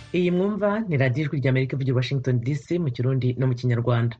iyi mwumva ni radiyo ijwi ry'amerika ivugira i washington dc mu kirundi no mu kinyarwanda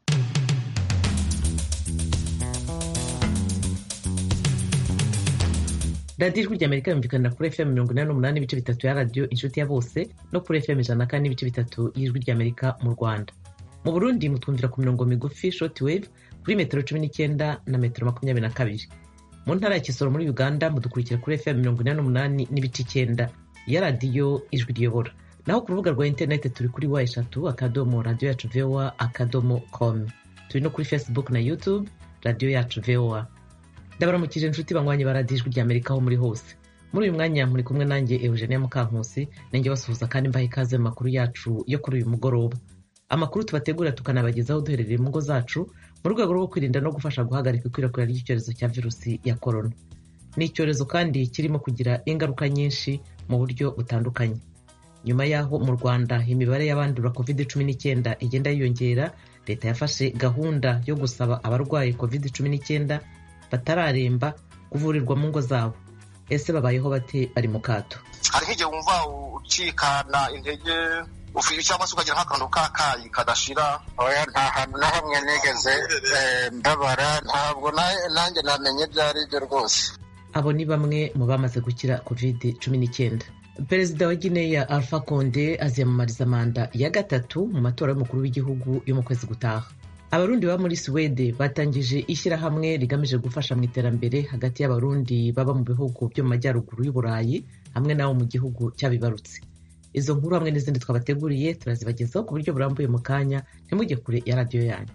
radiyo ijwi ry'amerika yumvikanira kuri fm mirongo inani n'umunani n'ibice bitatu ya radiyo inshuti ya bose no kuri fm ijana na kane n'ibice bitatu y'ijwi ry'amerika mu rwanda mu burundi mutwumvira ku mirongo migufi short wave kuri metero cumi n'icyenda na metero makumyabiri na kabiri mu ntara ya kisoro muri uganda mudukurikira kuri fm mirongo inani n'umunani n'ibice icyenda ya radiyo ijwi riyobora naho ku rubuga rwa interineti turi kuri wa eshatu akadomo radiyo yacu voa akadomo com turi no kuri facebook na youtube radiyo yacu voa ndabaramukije inshuti banywanyi ba radiyo ijwi ry'amerika aho muri hose muri uyu mwanya muri kumwe nanjye eugenia mukankusi nanjye basuhuza kandi mbaha ikaze mu makuru yacu yo kuri uyu mugoroba amakuru tubategura tukanabagezaho duherereye mu ngo zacu mu rwego rwo kwirinda no gufasha guhagarika ikwirakwira ry'icyorezo cya virusi ya korona ni icyorezo kandi kirimo kugira ingaruka nyinshi mu buryo butandukanye nyuma y'aho mu rwanda imibare y'abandura covid cumi n'icyenda igenda yiyongera leta yafashe gahunda yo gusaba abarwaye covid cumi n'icyenda batararemba kuvurirwa mu ngo zabo ese babayeho bate bari mu kato hari nk'igihe wumva ucikana intege cyangwa se ukagira nk'akantu k'akayi kadashira oya nta hantu na hamwe nigeze mbabara ntabwo nanjye namenye ibyo ari byo rwose abo ni bamwe mu bamaze gukira covid cumi n'icyenda perezida wa gineya alpha conde aziyamamariza manda ya gatatu mu matora y'umukuru w'igihugu yo mu kwezi gutaha abarundi baba muri suwede batangije ishyirahamwe rigamije gufasha mu iterambere hagati y'abarundi baba mu bihugu byo mu majyaruguru y'uburayi hamwe n'abo mu gihugu cyabibarutse izo nkuru hamwe n'izindi twabateguriye turazibagezaho ku buryo burambuye mu kanya ntimujye kure ya radiyo yanyu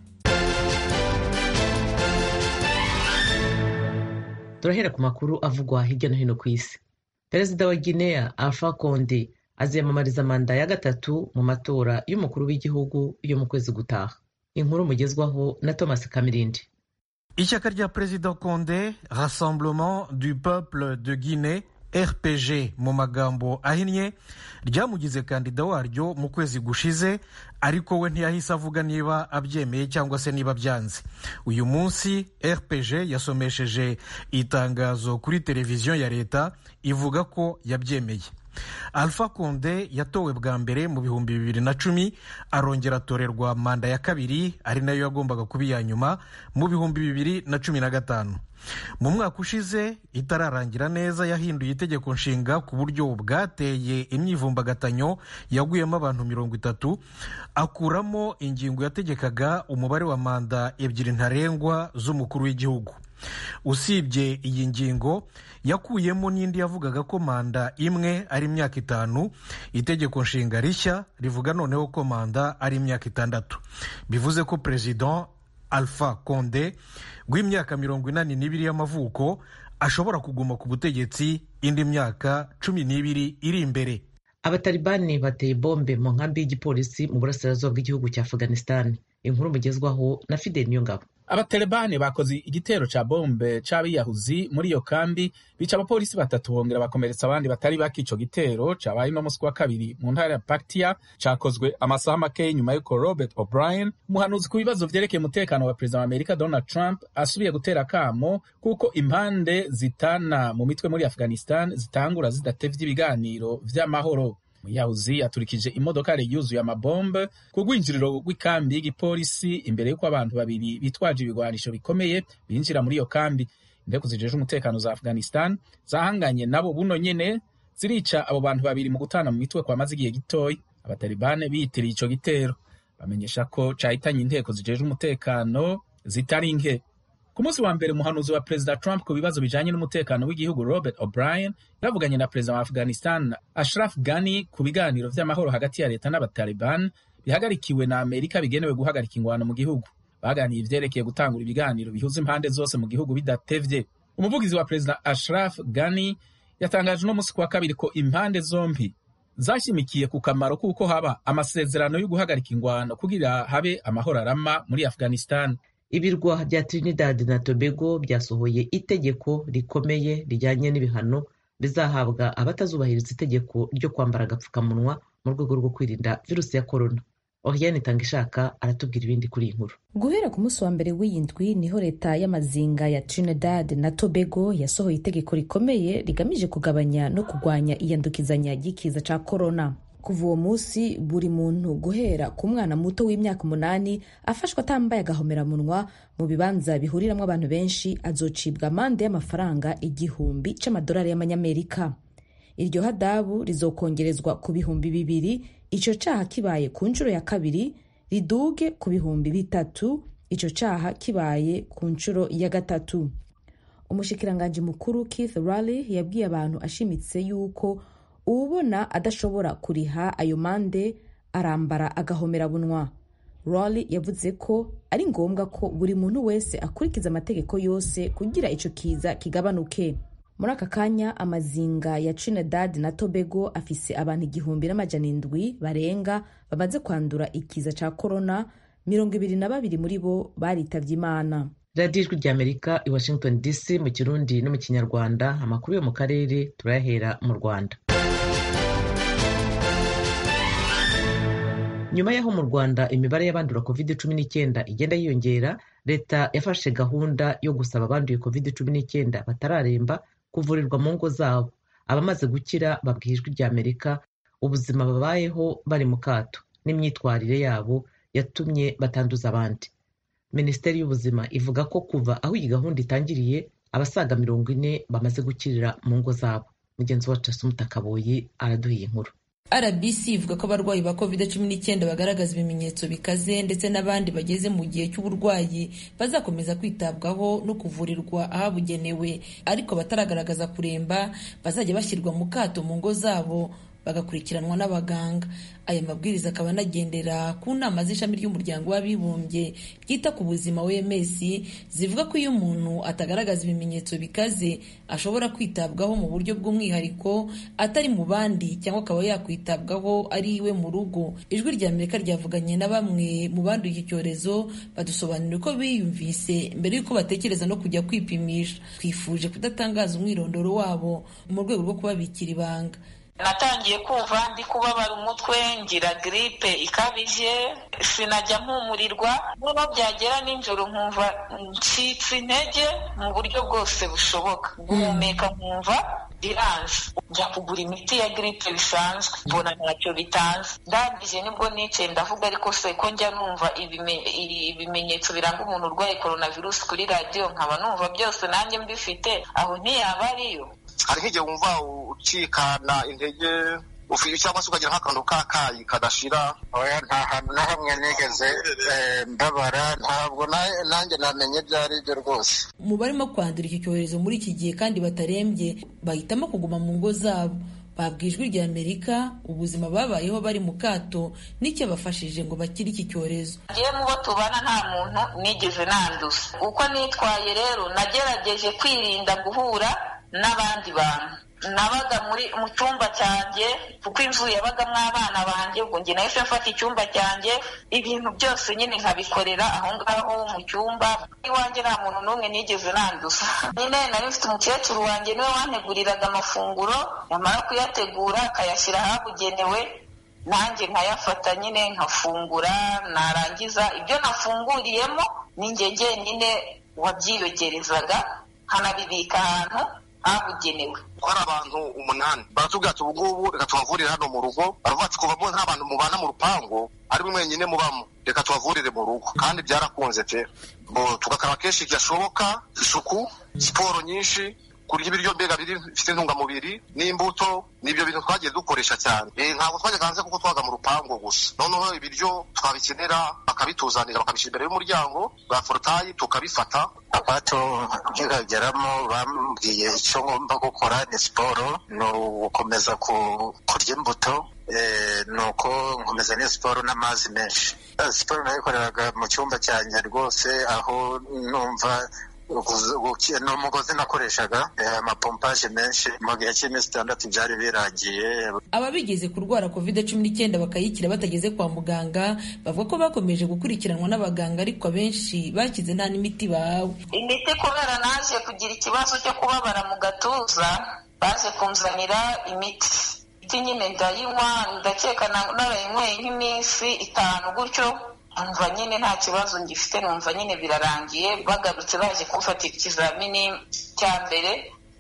turahera ku makuru avugwa hirya no hino ku isi perezida wa guinea alpha conde aziyamamariza manda ya gatatu mu matora y'umukuru w'igihugu yo mu kwezi gutaha inkuru mugezwaho na thomas kamirindi ishyaka rya perezida conde rassemblement du peuple de guinée rpg mu magambo ahinnye ryamugize kandida waryo mu kwezi gushize ariko we ntiyahise avuga niba abyemeye cyangwa se niba byanze uyu munsi rpg yasomesheje itangazo kuri televiziyo ya leta ivuga ko yabyemeye alpha conde yatowe bwa mbere mu bihumbi bibiri na cumi arongera atorerwa manda ya kabiri ari nayo yagombaga kuba iya nyuma mu bihumbi bibiri na cumi na gatanu mu mwaka ushize itararangira neza yahinduye itegeko nshinga ku buryo bwateye imyivumbagatanyo yaguyemo abantu mirongo itatu akuramo ingingo yategekaga umubare wa manda ebyiri ntarengwa z'umukuru w'igihugu usibye iyi ngingo yakuyemo n'indi yavugaga ko manda imwe ari imyaka itanu itegeko nshinga rishya rivuga noneho ko manda ari imyaka itandatu bivuze ko perezida alpha conde w'imyaka mirongo inani n'ibiri y'amavuko ashobora kuguma ku butegetsi indi myaka cumi n'ibiri iri imbere abatalibani bateye bombe mu nkambi y'igipolisi mu burasirazuba bw'igihugu cya afghanistan inkuru mugezwaho na fidel niyongabo abatalibani bakoze igitero ca bombe c'abiyahuzi muri iyo kambi bica abapolisi batatu bongera bakomeretsa abandi batari bake ico gitero cabaye no musi wa kabiri mu ntara ya paktia cakozwe amasaha make nyuma y'uko robert o'brien umuhanuzi ku bibazo vyerekeye umutekano wa perezida wa amerika donald trump asubiye gutera akamo kuko impande zitana mu mitwe muri afghanistan zitangura zidatevye ibiganiro vy'amahoro umuyahuzi yaturikije imodoka yuzuye amabombe ku rwinjiriro rw'ikambi y'igipolisi imbere y'uko abantu babiri bitwaje ibigwanisho bikomeye binjira muri iyo kambi indeko zijeje umutekano za afghanistan zahanganye nabo buno nyene zirica abo bantu babiri mu gutana mu mitwe kwamaze igihe gitoya abatalibane biyitiriye ico gitero bamenyesha ko cahitanye inteko zijeje umutekano zitari nke ku munsi wa mbere umuhanuzi wa perezida trump ku bibazo bijanye n'umutekano w'igihugu robert o'brien yavuganye na perezida wa afghanistan ashraf ghani ku biganiro vy'amahoro hagati ya leta n'abataliban bihagarikiwe na amerika bigenewe guhagarika ingwano mu gihugu baganiye ivyerekeye gutangura ibiganiro bihuza impande zose mu gihugu bidatevye umuvugizi wa perezida ashraf ghani yatangaje uno munsi kuwa kabiri ko impande zompi zashimikiye ku kamaro k'uko haba amasezerano yo guhagarika ingwano kugira habe amahoro arama muri afghanistan ibirwa bya trinidad na tobago byasohoye itegeko rikomeye rijyanye n'ibihano bizahabwa abatazubahiriza itegeko ryo kwambara agapfukamunwa mu rwego rwo kwirinda virusi ya korona Oriane Tangishaka aratubwira ibindi kuri iyi nkuru guhera ku munsi wa mbere w'iyi ndwi niho leta y'amazinga ya Trinidad na Tobago yasohoye itegeko rikomeye rigamije kugabanya no kurwanya iyandukizanya ry'ikiza ca corona kuva uwo munsi buri muntu guhera ku mwana muto w'imyaka umunani afashwe atambaye agahomeramunwa mu bibanza bihuriramwo abantu benshi azocibwa amande y'amafaranga igihumbi c'amadolari y'amanyamerika iryo hadabu rizokongerezwa ku bihumbi bibiri ico caha kibaye ku nshuro ya kabiri riduge ku bihumbi bitatu ico caha kibaye ku nshuro ya gatatu umushikiranganji mukuru keith rally yabwiye abantu ashimitse yuko uwubona adashobora kuriha ayo mande arambara agahomerabunwa rally yavuze ko ari ngombwa ko buri muntu wese akurikiza amategeko yose kugira ico kiza kigabanuke muri aka kanya amazinga ya trinidad na tobago afise abantu igihumbi n'amajana indwi barenga bamaze kwandura ikiza ca korona mirongo ibiri na babiri muri bo baritavye imana radiyo ijwi ry'amerika i washington dc mu kirundi no mu kinyarwanda amakuru yo mu karere turayahera mu rwanda nyuma y'aho mu rwanda imibare y'abandura covid cumi n'icyenda igenda yiyongera leta yafashe gahunda yo gusaba abanduye covid cumi n'icyenda batararemba kuvurirwa mu ngo zabo abamaze gukira babwiye ijwi ry'amerika ubuzima babayeho bari mu kato n'imyitwarire yabo yatumye batanduza abandi minisiteri y'ubuzima ivuga ko kuva aho iyi gahunda itangiriye abasaga mirongo ine bamaze gukirira mu ngo zabo mugenzi wacu asumuta kaboyi araduha iyi nkuru rbc ivuga ko abarwayi ba covid cumi n'icyenda bagaragaza ibimenyetso bikaze ndetse n'abandi bageze mu gihe cy'uburwayi bazakomeza kwitabwaho no kuvurirwa ahabugenewe ariko bataragaragaza kuremba bazajya bashyirwa mu kato mu ngo zabo bagakurikiranwa n'abaganga aya mabwiriza akaba anagendera ku nama z'ishami ry'umuryango w'abibumbye ryita ku buzima wms zivuga ko iyo umuntu atagaragaza ibimenyetso bikaze ashobora kwitabwaho mu buryo bw'umwihariko atari mu bandi cyangwa akaba yakwitabwaho ari iwe mu rugo ijwi rya amerika ryavuganye na bamwe mu banduye iki cyorezo badusobanurira uko biyumvise mbere y'uko batekereza no kujya kwipimisha twifuje kudatangaza umwirondoro wabo mu rwego rwo kubabikira ibanga natangiye kumva ndi kubabara umutwe ngira giripe ikabije sinajya mpumurirwa noneho byagera nijoro nkumva ncitse intege mu buryo bwose bushoboka guhumeka nkumva biranze njya kugura imiti ya giripe bisanzwe mbona ntacyo bitanze ndangije nibwo nicaye ndavuga ariko se ko njya numva ibimenyetso biranga umuntu urwaye coronavirus kuri radiyo nkaba numva byose nanjye mbifite aho ntiyaba ariyo hari nk'igihe wumva ucikana intege cyangwa se ukagira nk'akantu k'akayi kadashira oya nta hantu na hamwe nigeze mbabara ntabwo nanjye namenye ibyo ari byo rwose mu barimo kwandura iki cyorezo muri iki gihe kandi batarembye bahitamo kuguma mu ngo zabo babwiye ijwi rya amerika ubuzima babayeho bari mu kato n'icyabafashije ngo bakire iki cyorezo ngewe mu bo tubana nta muntu nigeze nanduza uko nitwaye rero nagerageje kwirinda guhura n'abandi bantu nabaga muri mu cyumba cyanjye kuko inzu yabagamo abana banjye ubwo njye nahise mfata icyumba cyanjye ibintu byose nyine nkabikorera aho ngaho mu cyumba iwanjye nta muntu n'umwe nigeze nanduza nyine nari mfite umukecuru wanjye niwe wanteguriraga amafunguro yamara kuyategura akayashyira ahabugenewe nanjye nkayafata nyine nkafungura narangiza ibyo nafunguriyemo ni njye njyenyine wabyiyogerezaga nkanabibika ahantu habugenewe hari abantu umunani baratubwira ati ubu ngubu reka tubavurire hano mu rugo baravuga ati kuva nta bantu mubana mu rupangu ari mwe mwenyine mubamo reka tubavurire mu rugo kandi byarakunze pe tugakaraba kenshi gashoboka isuku siporo nyinshi kurya ibiryo mbega bifite intungamubiri n'imbuto n'ibyo bintu twagiye dukoresha cyane ntabwo twajyaga hanze kuko twaga mu rupangu gusa noneho ibiryo twabikenera bakabituzanira bakabishyira imbere y'umuryango bwa forotayi tukabifata abato nkihageramo bambwiye icyo ngomba gukora ni siporo ni ugukomeza kurya imbuto ni uko nkomeza n'iyo siporo n'amazi menshi siporo nayikoreraga mu cyumba cyanjye rwose aho numva ni umugozi nakoreshaga amapompaje menshi mu gihe cy'iminsi itandatu byari birangiye ababigeze kurwara covid cumi n'icyenda bakayikira batageze kwa muganga bavuga ko bakomeje gukurikiranwa n'abaganga ariko abenshi bakize nta n'imiti bahawe imiti kubera naje kugira ikibazo cyo kubabara mu gatuza baje kunzanira imiti imiti nyine ndayinywa ndakeka narayinyweye nk'iminsi itanu gutyo numva nyine nta kibazo ngifite numva nyine birarangiye bagarutse baje kumfatira ikizamini cya mbere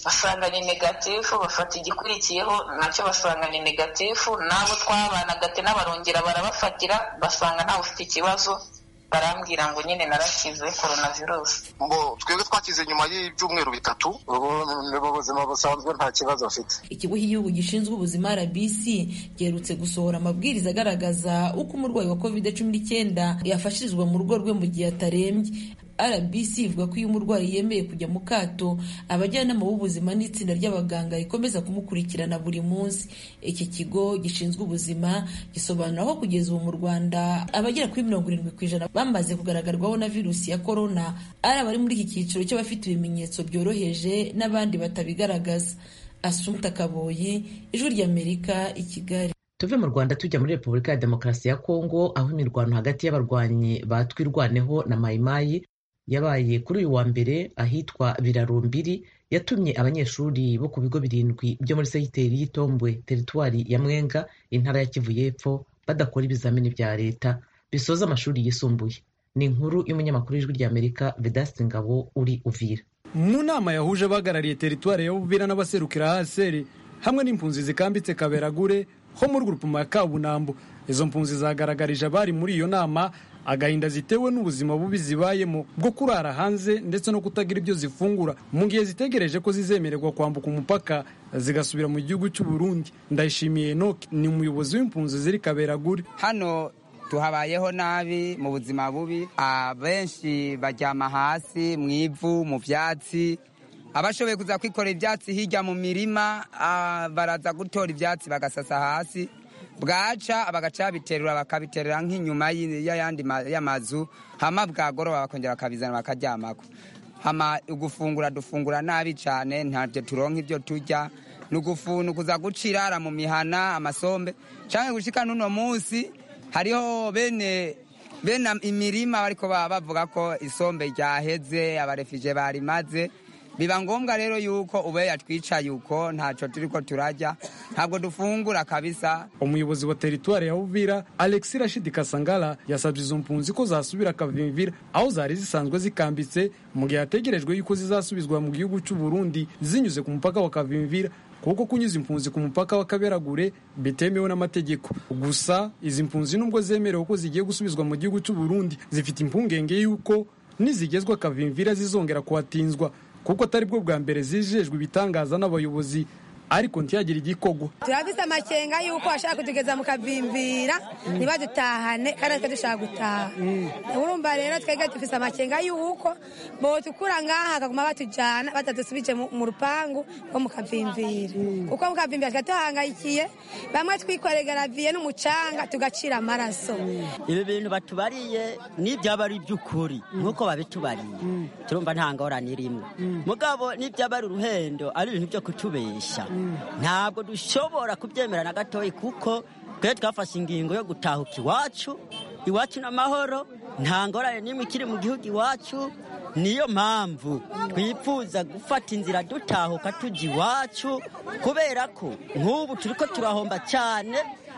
basanga ni negatifu bafata igikurikiyeho nacyo basanga ni negatifu n'abo twabanaga ati n'abarongera barabafatira basanga ntawe ufite ikibazo barambwira ngo nyine narakize coronavirus ngo twebwe twakize nyuma y'ibyumweru bitatu ubu ni mu buzima busanzwe nta kibazo afite ikigo cy'igihugu gishinzwe ubuzima rbc giherutse gusohora amabwiriza agaragaza uko umurwayi wa covid cumi n'icyenda yafashirizwa mu rugo rwe mu gihe atarembye rbc ivuga ko iyo umurwayi yemeye kujya mu kato abajyanama b'ubuzima n'itsinda ry'abaganga rikomeza kumukurikirana buri munsi iki kigo gishinzwe ubuzima gisobanura ko kugeza ubu mu rwanda abagera kuri mirongo irindwi ku ijana bamaze kugaragarwaho na virusi ya korona ari abari muri iki cyiciro cy'abafite ibimenyetso byoroheje n'abandi batabigaragaza asumta kaboyi ijwi ry'amerika i kigali tuve mu rwanda tujya muri repubulika ya demokarasi ya kongo aho imirwano hagati y'abarwanyi ba twirwaneho na mayimayi yabaye kuri uyu wa mbere ahitwa birarumbiri yatumye abanyeshuri bo ku bigo birindwi byo muri segiteri y'itombwe teritwari ya mwenga intara ya kivu y'epfo badakora ibizamini bya leta bisoza amashuri yisumbuye ni inkuru y'umunyamakuru w'ijwi ry'amerika vedasite ngabo uri uvira mu nama yahuje abahagarariye teritwari ya uvira n'abaserukira haseri hamwe n'impunzi zikambitse kaberagure ho muri gurupuma ya kabunambo izo mpunzi zagaragarije abari muri iyo nama agahinda zitewe n'ubuzima bubi zibayemo bwo kurara hanze ndetse no kutagira ibyo zifungura mu gihe zitegereje ko zizemererwa kwambuka umupaka zigasubira mu gihugu cy'u Burundi ndayishimiye Enoch ni umuyobozi w'impunzi ziri kaberagure hano tuhabayeho nabi mu buzima bubi abenshi baryama hasi mu ivu mu byatsi abashoboye kuza kwikorera ibyatsi hirya mu mirima baraza gutora ibyatsi bagasasa hasi bwaca bagaca biterura bakabiterera nk'inyuma y'ayandi y'amazu hama bwagoroba bakongera bakabizana bakaryamako hama gufungura dufungura nabi cyane ntabyo turonka ibyo turya ni ukuza guca irara mu mihana amasombe cyangwa gushika n'uno munsi hariho bene bene imirima bariko bavuga ko isombe ryaheze abarefije barimaze biba ngombwa rero yuko ube yatwicaye uko ntacyo turi ko turajya ntabwo dufungura kabisa umuyobozi wa teritwari ya uvira alexi rashidi kasangala yasabye izo mpunzi ko zasubira kavimvira aho zari zisanzwe zikambitse mu gihe hategerejwe yuko zizasubizwa mu gihugu cy'u burundi zinyuze ku mupaka wa kavimvira kuko kunyuza impunzi ku mupaka wa kaberagure bitemewe n'amategeko gusa izi mpunzi nubwo zemerewe ko zigiye gusubizwa mu gihugu cy'u burundi zifite impungenge y'uko nizigezwa kavimvira zizongera kuhatinzwa kuko atari bwo bwa mbere zijejwe ibitangaza n'abayobozi ariko ntiyagire igikogwa turafise amakenga yuko bashaka kutugeza mu kavimvira ntibadutahane kandi natwe dushaka gutaha urumva rero twebwe dufise amakenga yuko botukura ngaha bakaguma batujana batadusubije mu rupangu rwo mu kavimvira kuko mu kavimvira tuba tuhangayikiye bamwe twikoreye garaviye n'umucanga tugacira amaraso ibi bintu batubariye n'ibyaba ari iby'ukuri nk'uko babitubariye turumva nta ngorane irimo mugabo n'ibyaba ari uruhendo ari ibintu byo kutubesha ntabwo dushobora kubyemera na gatoya kuko twe twafashe ingingo yo gutahuka iwacu iwacu n'amahoro nta ngorane n'imwe ikiri mu gihugu iwacu niyo mpamvu twifuza gufata inzira dutahuka tujya iwacu kubera ko nk'ubu turi ko turahomba cyane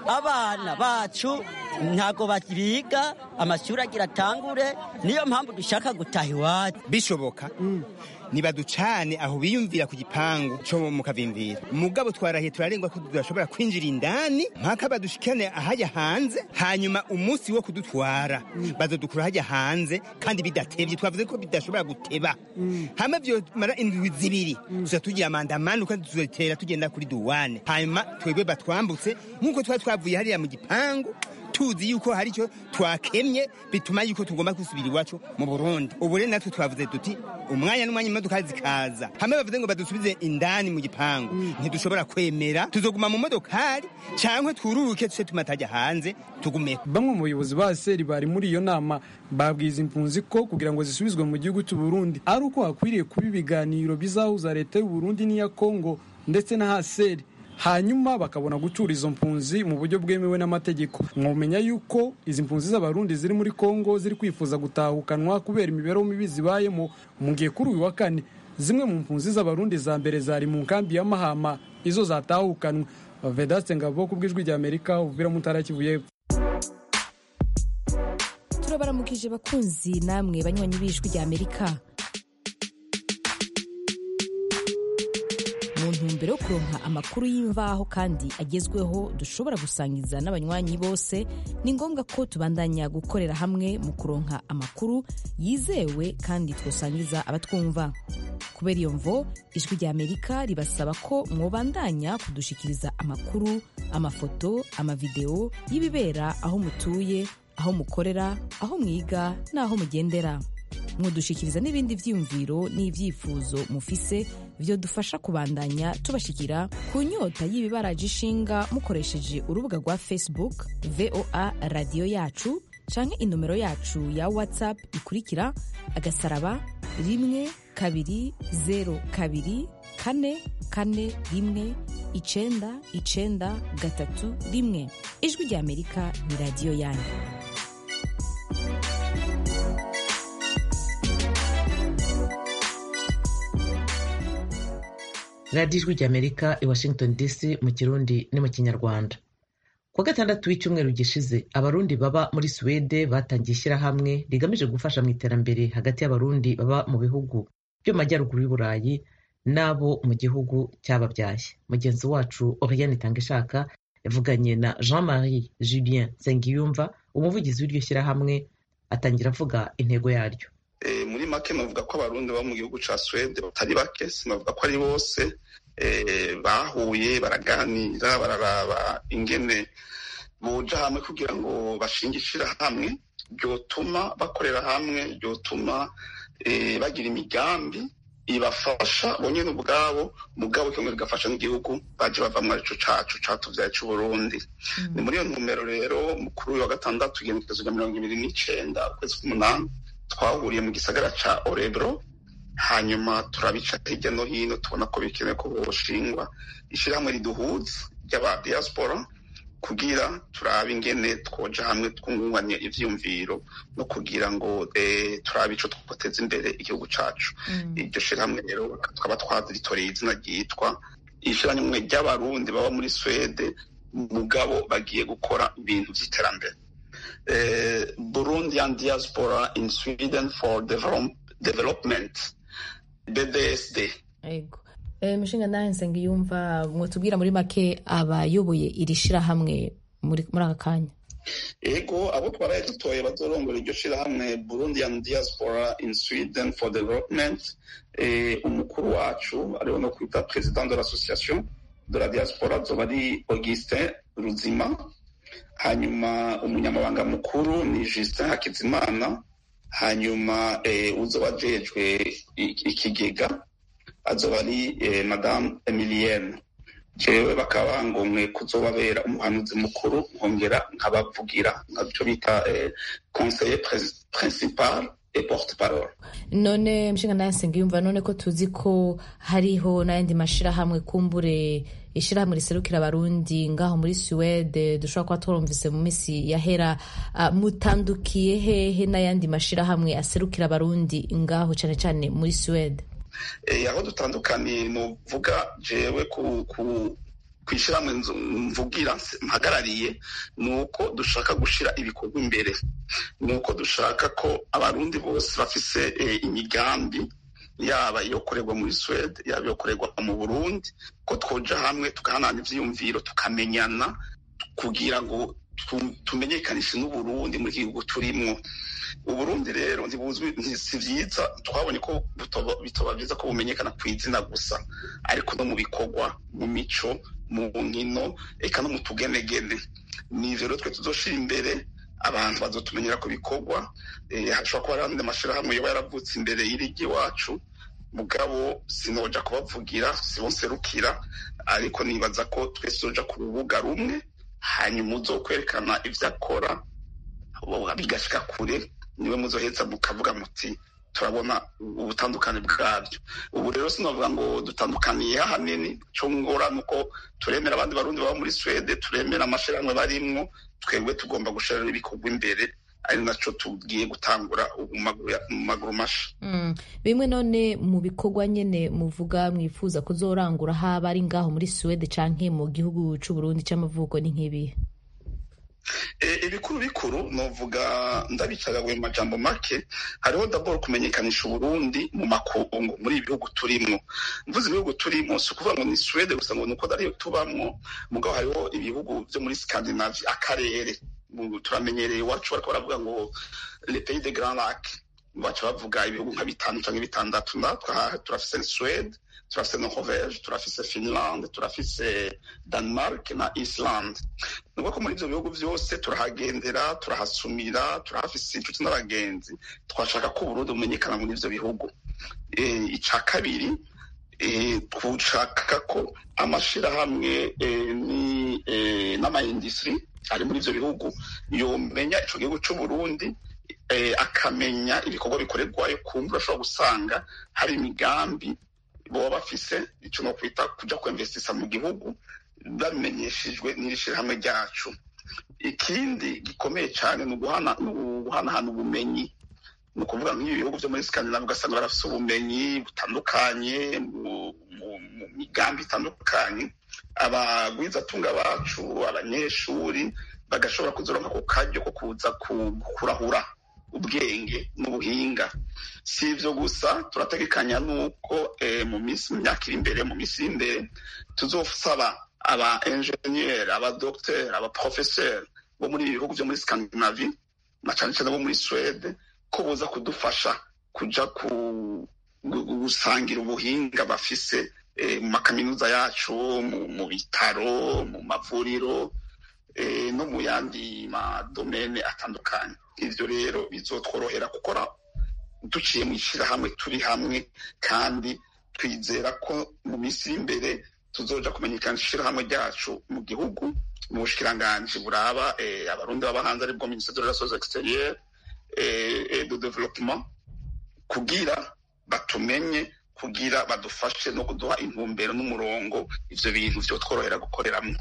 abana bacu ntabwo biga amashuri agira atangure niyo mpamvu dushaka gutaha iwacu bishoboka nibaducane aho biyumvira ku gipangu cyo mu kavimvira mugabo twarahiye turarengwa ko tudashobora kwinjira indani mpaka badushikane ahajya hanze hanyuma umunsi wo kudutwara bazodukura hajya hanze kandi bidatebye twavuze ko bidashobora guteba hama vyomara indwi zibiri tuza tugira amandamano kandi tuzotera tugenda kuri duwane hanyuma twebwe batwambutse nk'uko twari twavuye hariya mu gipangu tuzi yuko hari icyo twakemye bituma yuko tugomba gusubira iwacu mu burundi ubu rero natwe twavuze tuti umwanya n'umwanya imodoka zikaza hamwe bavuze ngo badusubize indani mu gipangu ntidushobora kwemera tuzoguma mu modokari cyangwa twururuke tuce tumatajya hanze tugumeho bamwe mu bayobozi ba seri bari muri iyo nama babwiza impunzi ko kugira ngo zisubizwe mu gihugu cy'u Burundi ari uko hakwiriye kuba ibiganiro bizahuza leta y'u Burundi n'iya Kongo ndetse na haseri hanyuma bakabona gucura izo mpunzi mu buryo bwemewe n'amategeko mwumenya yuko izi mpunzi z'abarundi ziri muri kongo ziri kwifuza gutahukanwa kubera imibereho mibi zibayemo mu gihe kuri uyu wa kane zimwe mu mpunzi z'abarundi za mbere zari mu nkambi ya mahama izo zatahukanwe vedaste ngabo ku bw'ijwi rya amerika uvira mu ntara kivu y'epfo turabaramukije bakunzi namwe banywanyi b'ijwi rya amerika ntumbero yo kuronka amakuru y'imvaho kandi agezweho dushobora gusangiza n'abanywanyi bose ni ngombwa ko tubandanya gukorera hamwe mu kuronka amakuru yizewe kandi twosangiza abatwumva kubera iyo mvo ijwi rya amerika ribasaba ko mwobandanya kudushikiriza amakuru amafoto amavideo y'ibibera aho mutuye aho mukorera aho mwiga n'aho mugendera mwodushikiriza n'ibindi vyiyumviro n'ivyifuzo mufise vyo dufasha kubandanya tubashikira ku nyota y'ibibaraje ishinga mukoresheje urubuga rwa facebook voa radiyo yacu canke inomero yacu ya whatsapp ikurikira agasaraba rimwe kabiri zero kabiri kane kane rimwe icenda icenda gatatu rimwe ijwi rya amerika ni radiyo yanyu radiyo ijwi ry'amerika i washington dc mu kirundi no mu kinyarwanda ku wa gatandatu w'icyumweru gishize abarundi baba muri suwede batangiye ishyirahamwe rigamije gufasha mu iterambere hagati y'abarundi baba mu bihugu byo mu majyaruguru y'uburayi n'abo mu gihugu cyababyaye mugenzi wacu oriane itangishaka yavuganye na jean marie julien nsengiyumva umuvugizi w'iryo shyirahamwe atangira avuga intego yaryo muri make navuga ko abarundi baba mu gihugu cya suwede batari bake sinavuga ko ari bose bahuye baraganira bararaba ingene boja hamwe kugira ngo bashinge ishirahamwe ryotuma bakorera hamwe ryotuma bagira imigambi ibafasha bonyene ubwabo mugabo kimwe rigafasha n'igihugu baje bavamwo arico cacu catuvyaye c'uburundi ni muri iyo ntumbero rero mukuru wa gatandatu igenekerezo rya mirongo ibiri n'icenda ukwezi k'umunani twahuriye mu gisagara ca orebro hanyuma turabica hirya no hino tubona ko bikenewe ko boshingwa ishirahamwe riduhuza ry'aba diaspora kugira turabe ingene twoja hamwe twungunganya ivyiyumviro no kugira ngo turabe ico twoteza imbere igihugu cacu iryo shirahamwe rero tukaba twaritoreye izina ryitwa ishirahamwe ry'abarundi baba muri swede mugabo bagiye gukora ibintu vy'iterambere burundian diaspora in sweden for development bdsd mushinga nawe nsengiyumva mwotubwira muri make abayoboye iri shirahamwe muri aka kanya ego abo twaraye dutoye bazorongora iryo shirahamwe burundian diaspora in sweden for development umukuru wacu ariwe no kwita president de l'association de la diaspora azoba ari augustin ruzima hanyuma umunyamabanga mukuru ni justin hakizimana hanyuma uzoba ajejwe ikigega azoba ari madamu emilienne jewe bakaba bangomwe kuzobabera umuhanuzi mukuru nkongera nkabavugira nkabyo bita conseiller principal et porte parole none mshinga naye nsengiyumva none ko tuzi ko hariho n'ayandi mashirahamwe kumbure ishirahamwe riserukira abarundi ngaho muri suwede dushobora kuba turumvise mu minsi yahera uh, mutandukiye hehe n'ayandi mashirahamwe aserukira abarundi ngaho cane cane muri suwede aho dutandukaniye nuvuga jewe ku kwishyirahamwe mvugira mpagarariye ni uko dushaka gushyira ibikorwa imbere ni uko dushaka ko abarundi bose bafise imigambi yaba iyo korerwa muri suwede yaba iyo korerwa mu burundi ko twoja hamwe tugahanana ivyiyumviro tukamenyana kugira ngo tumenyekanishe n'uburundi mu gihugu turimwo uburundi rero ntibuzwi si vyiza twabonye ko bitoba vyiza ko bumenyekana ku izina gusa ariko no mu bikorwa mu mico mu nkino eka no mu tugenegene nivyo rero twe tuzoshira imbere abantu bazotumenyera ku bikorwa hashobora kuba hari andi mashirahamwe yoba yaravutse imbere y'irigi iwacu mugabo sinoja kubavugira sibonserukira ariko nibaza ko twese tuzoja ku rubuga rumwe hanyuma uzokwerekana ivyo akora bigashika kure niwe muzoheza mukavuga muti turabona ubutandukane bwabyo ubu rero sinavuga ngo dutandukaniye ahanini cyo ngora nuko turemera abandi barundi baba muri swede turemera amashirahamwe barimwo twebwe tugomba gushirira ibikorwa imbere ari naco tugiye gutangura mu maguru masha bimwe none mu bikorwa nyene muvuga mwifuza kuzorangura haba ari ngaho muri suwede canke mu gihugu c'uburundi c'amavuko ni nk'ibihe ibikuru bikuru novuga ndabicagaguye mu majambo make hariho daboro kumenyekanisha uburundi mu makungu muri ibi bihugu turimwo mvuze ibihugu turimo si ukuvuga ngo ni suwede gusa ngo ni uko ariyo tubamwo mugabo hariho ibihugu byo muri skandinavi akarere turamenyereye iwacu bariko baravuga ngo le pays de grand lac baca bavuga ibihugu nka bitanu canke bitandatu natwe turafise suwede turafise norvege turafise finland turafise denmark na iceland ni ko muri ivyo bihugu vyose turahagendera turahasumira turahafise inshuti n'abagenzi twashaka ko uburundi bumenyekana muri ivyo bihugu ica kabiri twushaka ko amashirahamwe n'amaindustri ari muri ivyo bihugu yomenya ico gihugu c'uburundi akamenya ibikorwa bikorerwayo kumva urashobora gusanga hari imigambi baba bafise icyo no kwita kuja kwemvesisa mu gihugu babimenyeshejwe n'iri shirahamwe ryacu ikindi gikomeye cyane ni uguhanahana ubumenyi ni ukuvuga nk'ibi bihugu byo muri skandinavi ugasanga barafise ubumenyi butandukanye mu migambi itandukanye abagwizatunga bacu abanyeshuri bagashobora kuzoronka ku karyo ko kuza kurahura ubwenge n'ubuhinga si ivyo gusa turategekanya nuko mu minsi mu myaka iri imbere mu minsi iri imbere tuzosaba aba enjeniyeri abadogiteri abaprofeseri bo muri ibi bihugu vyo muri skandinavi na cane cane bo muri swede ko boza kudufasha kuja gusangira ubuhinga bafise mu makaminuza yacu mu bitaro mu mavuriro no mu yandi madomene atandukanye ivyo rero bizotworohera gukora duciye mu ishirahamwe turi hamwe kandi twizera ko mu minsi iri imbere tuzoja kumenyekanisha ishirahamwe ryacu mu gihugu mu bushikiranganji buraba abarundi baba hanze aribwo ministère de relations extérieures et de développement kugira batumenye kugira badufashe no kuduha intumbero n'umurongo ivyo bintu vyotworohera gukoreramwo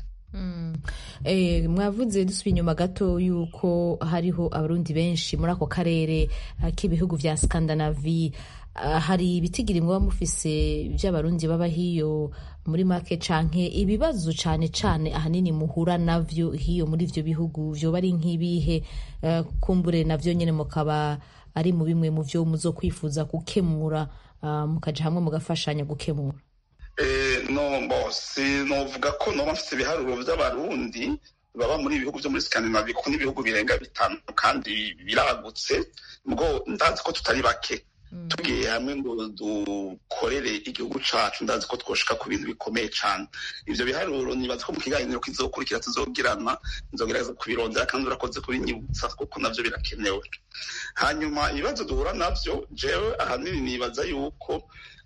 mwavuze dusubiye inyuma gato yuko hariho abarundi benshi muri ako karere k'ibihugu vya skandinavi hari ibitigiri muba mufise vy'abarundi baba hiyo muri make canke ibibazo cane cane ahanini muhura navyo hiyo muri ivyo bihugu vyoba ari nk'ibihe kumbure navyo nyene mukaba ari mu bimwe mu vyo muzokwifuza gukemura mukaja hamwe mugafashanya gukemura no novuga ko noba mfite ibiharuro vy'abarundi baba muri ibihugu vyo muri skandinavi kuko n'ibihugu birenga bitanu kandi biragutse ngo ndazi ko tutari bake tugiye hamwe ngo dukorere igihugu cacu ndazi ko twoshika ku bintu bikomeye cane ivyo biharuro nibaza ko mu kiganiro kizokurikira tuzogirana nzogerageza kubirondera kandi urakoze kubinyibutsa kuko navyo birakenewe hanyuma ibibazo duhura navyo jewe ahanini nibaza yuko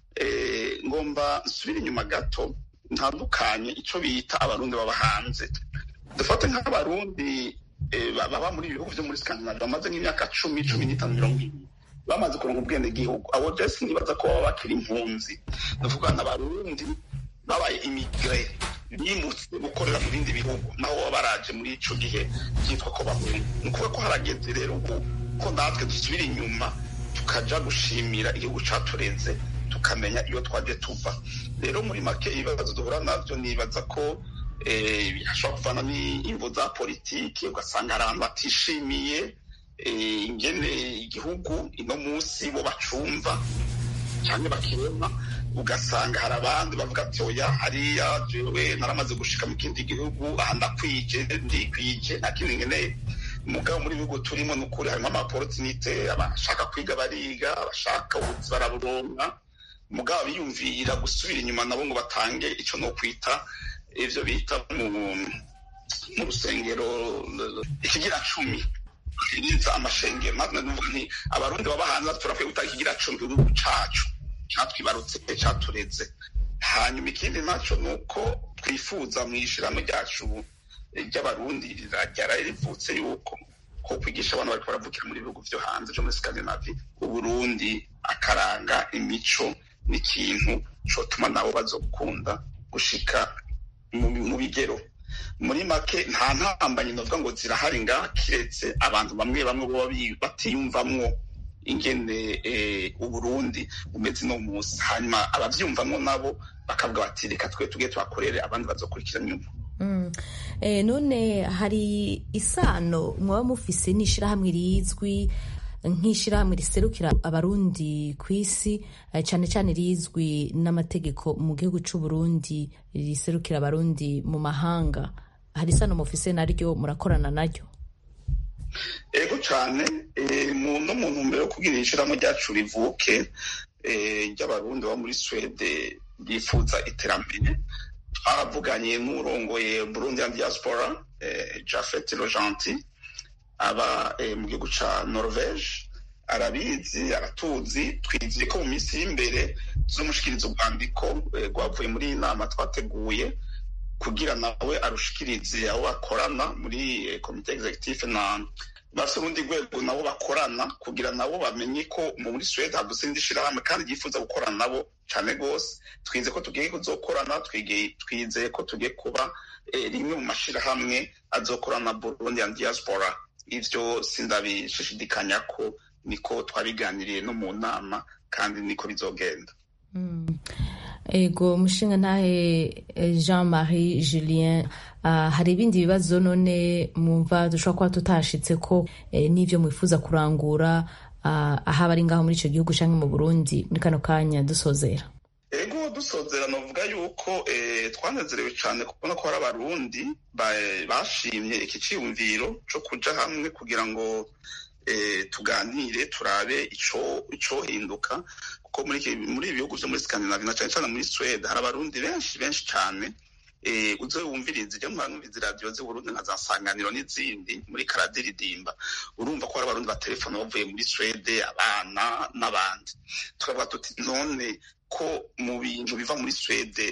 ngomba nsubire inyuma gato ntandukanye ico bita abarundi baba hanze dufate nk'abarundi baba muri ibihugu vyo muri skandinavi bamaze nk'imyaka cumi cumi n'itanu mirongo ibiri bamaze kuronka ubwene gihugu abo jesi nibaza ko baba bakiri impunzi ndavuga n'abarundi babaye imigre bimutse gukorera mu bindi bihugu naho baba baraje muri ico gihe byitwa ko bahunga ni ukuvuga ko harageze rero ubu ko natwe dusubira inyuma tukaja gushimira igihugu caturenze tukamenya iyo twaje tuva rero muri make ibibazo duhura navyo nibaza ko hashobora kuvana n'imvo za politiki ugasanga hari abantu batishimiye ingene igihugu ino munsi bo bacumva cyane bakibona ugasanga hari abandi bavuga ati oya hariya jewe naramaze gushika mu kindi gihugu aha ndakwije ndikwije nta kindi nkeneye mugabo muri bihugu turimo ni ukuri harimo amaporotinite abashaka kwiga bariga abashaka ubuzi baraburonka mugabo biyumvira gusubira inyuma nabo ngo batange ico no kwita ivyo bita mu rusengero ikigira cumi iriza amashengero natwe nuvuga nti abarundi baba hanze turakwiye gutanga ikigira cumi igihugu cacu catwibarutse catureze hanyuma ikindi naco ni uko twifuza mu ishirahamwe ryacu ry'abarundi ryari rivutse yuko ko kwigisha abantu bariko baravukira muri bihugu vyo hanze vyo muri skandinavi uburundi akaranga imico n'ikintu cotuma nabo bazokunda gushika mu bigero muri make nta ntambanyi novuga ngo zirahari ngaha kiretse abantu bamwe bamwe boba batiyumvamwo ingene uburundi bumeze no munsi hanyuma abavyumvamwo nabo bakavuga bati reka twe tuge tuhakorere abandi bazokurikira nyuma none hari isano mwaba mufise n'ishyirahamwe rizwi nk'ishyirahamwe riserukira abarundi ku isi cyane cyane rizwi n'amategeko mu gihugu cy'u Burundi riserukira abarundi mu mahanga hari isano mufise naryo murakorana naryo ego cyane no mu ntumbero yo kugira ishyirahamwe ryacu rivuke ry'abarundi bo muri swede bifuza iterambere twaravuganye n'urongoye burundi ya diaspora jafet rojanti aba mu gihugu cya norvege arabizi aratuzi twizeye ko mu minsi y'imbere tuzamushikiriza urwandiko rwavuye muri iyi nama twateguye kugira nawe arushikirize abo bakorana muri komite executive na bafite urundi rwego nabo bakorana kugira nabo bamenye ko muri suwede haguze indi shyirahamwe kandi ryifuza gukorana nabo cyane rwose twize ko tugiye kuzokorana twizeye ko tugiye kuba rimwe mu mashyirahamwe azokorana burundi ya diaspora ivyo sindabishishidikanya ko niko twabiganiriye no mu nama kandi niko bizogenda ego mushinga ntahe jean marie julien hari ibindi bibazo none mwumva dushobora kuba tutashitse ko n'ibyo mwifuza kurangura ahaba ari ngaho muri icyo gihugu cyangwa mu burundi muri kano kanya dusozera ego dusozera navuga yuko twanezerewe cyane kubona ko hari abarundi bashimye iki cyiyumviro cyo kuja hamwe kugira ngo tuganire turabe icyo hinduka kuko muri ibi bihugu byo muri Scandinavia na cyane cyane muri Sweden hari abarundi benshi benshi cyane uzo wumviriza ijya mwanumviriza radiyo z'uburundi nka za sanganiro n'izindi muri karadiridimba urumva ko hari abarundi batelefona bavuye muri Swede abana n'abandi tukavuga tuti none ko mu bintu biva muri Swede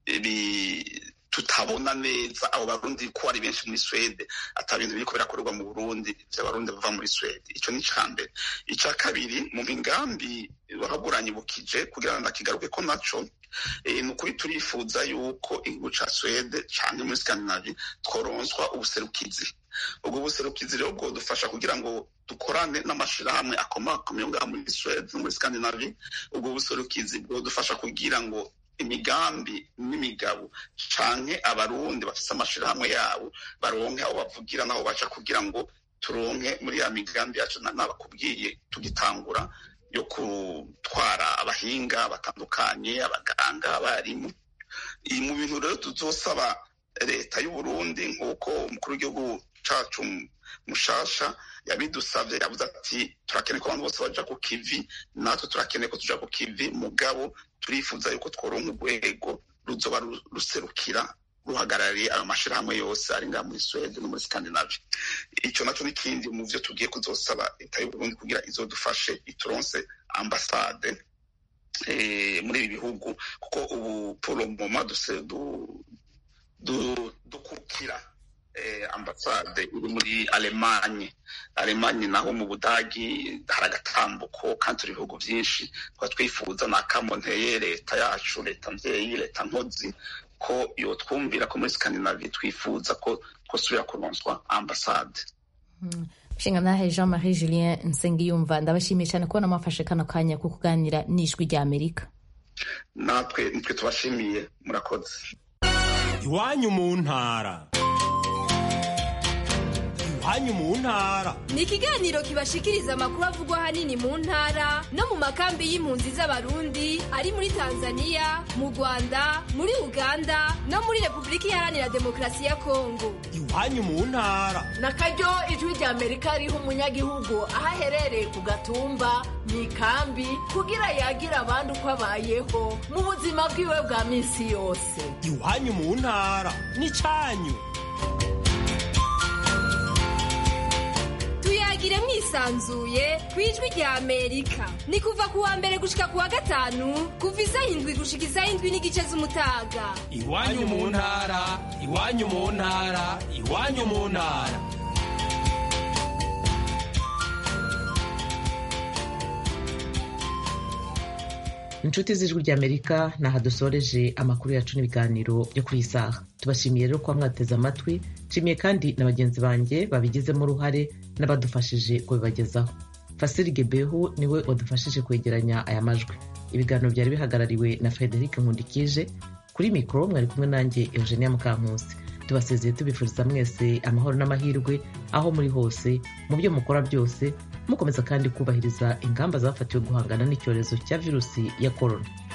tutabona neza abo barundi ko ari benshi muri Swede ata bintu biriko birakorerwa mu Burundi vy'abarundi bava muri Swede ico ni ca mbere ica kabiri mu migambi bahaburanyibukije kugira ngo ndakigaruke ko naco ni ukuri turifuza yuko igihugu ca Swede canke muri Scandinavie tworonswa ubuserukizi ubwo buserukizi rero bwodufasha kugira ngo dukorane n'amashirahamwe akomakomeye ngaha muri Swede no muri Scandinavie ubwo buserukizi bwodufasha kugira ngo imigambi n'imigabo canke abarundi bafise amashirahamwe yabo baronke aho bavugira n'aho baca kugira ngo turonke muri ya migambi yacu nabakubwiye tugitangura yo gutwara abahinga batandukanye abaganga abarimu iyi mu bintu rero tuzosaba leta y'uburundi nk'uko umukuru w'igihugu cacu mushasha yabidusavye yavuze ati turakeneye ko abantu bose baja ku kivi natwe turakeneye ko tuja ku kivi mugabo turifuza yuko tworonka urwego ruzoba ruserukira ruhagarariye ayo mashirahamwe yose ari ngaha muri Sweden no muri Scandinavia ico naco n'ikindi mu vyo tugiye kuzosaba leta y'uburundi kugira izodufashe ituronse ambasade muri ibi bihugu kuko ubu pour le moment dukukira ambasade iri muri alemanye alemanye naho mu budagi hari agatambuko kandi turi ibihugu byinshi tukaba twifuza na kamonteye leta yacu leta mvyeyi leta nkozi ko yotwumvira ko muri skandinavie twifuza ko twosubira kuronswa ambasade nshinga nahe jean marie julien nsengiyumva ndabashimiye cyane kubona mwafashe kano kanya ko kuganira n'ijwi rya amerika natwe nitwe tubashimiye murakoze iwanyu mu ntara iwanyu mu ntara ni ikiganiro kibashikiriza amakuru avugwa ahanini mu ntara no mu makambi y'impunzi z'abarundi ari muri tanzania mu rwanda muri uganda no muri repubulika iharanira demokarasi ya kongo iwanyu mu ntara na karyo ijwi rya amerika riha umunyagihugu aho aherereye ku gatumba mu ikambi kugira yagira abandi uko abayeho mu buzima bwiwe bwa minsi yose iwanyu mu ntara ni cyanyu tuyagire mwisanzuye ku ijwi rya amerika ni kuva ku wa mbere gushika ku wa gatanu kuva isaha indwi gushika isaha indwi n'igice z'umutaga iwanyu mu ntara iwanyu mu ntara iwanyu mu ntara inshuti z'ijwi ry'amerika ni aha dusoreje amakuru yacu n'ibiganiro byo kuri iyi saha tubashimiye rero kuba mwateze amatwi nshimiye kandi na bagenzi banjye babigizemo uruhare n'abadufashije kubibagezaho fasiri gebehu niwe wadufashije kwegeranya aya majwi ibiganiro byari bihagarariwe na frederic nkundikije kuri mikoro mwari kumwe nanjye eugenia mukankusi tubasezeye tubifuriza mwese amahoro n'amahirwe aho muri hose mu byo mukora byose mukomeza kandi kubahiriza ingamba zafatiwe guhangana n'icyorezo cya virusi ya korona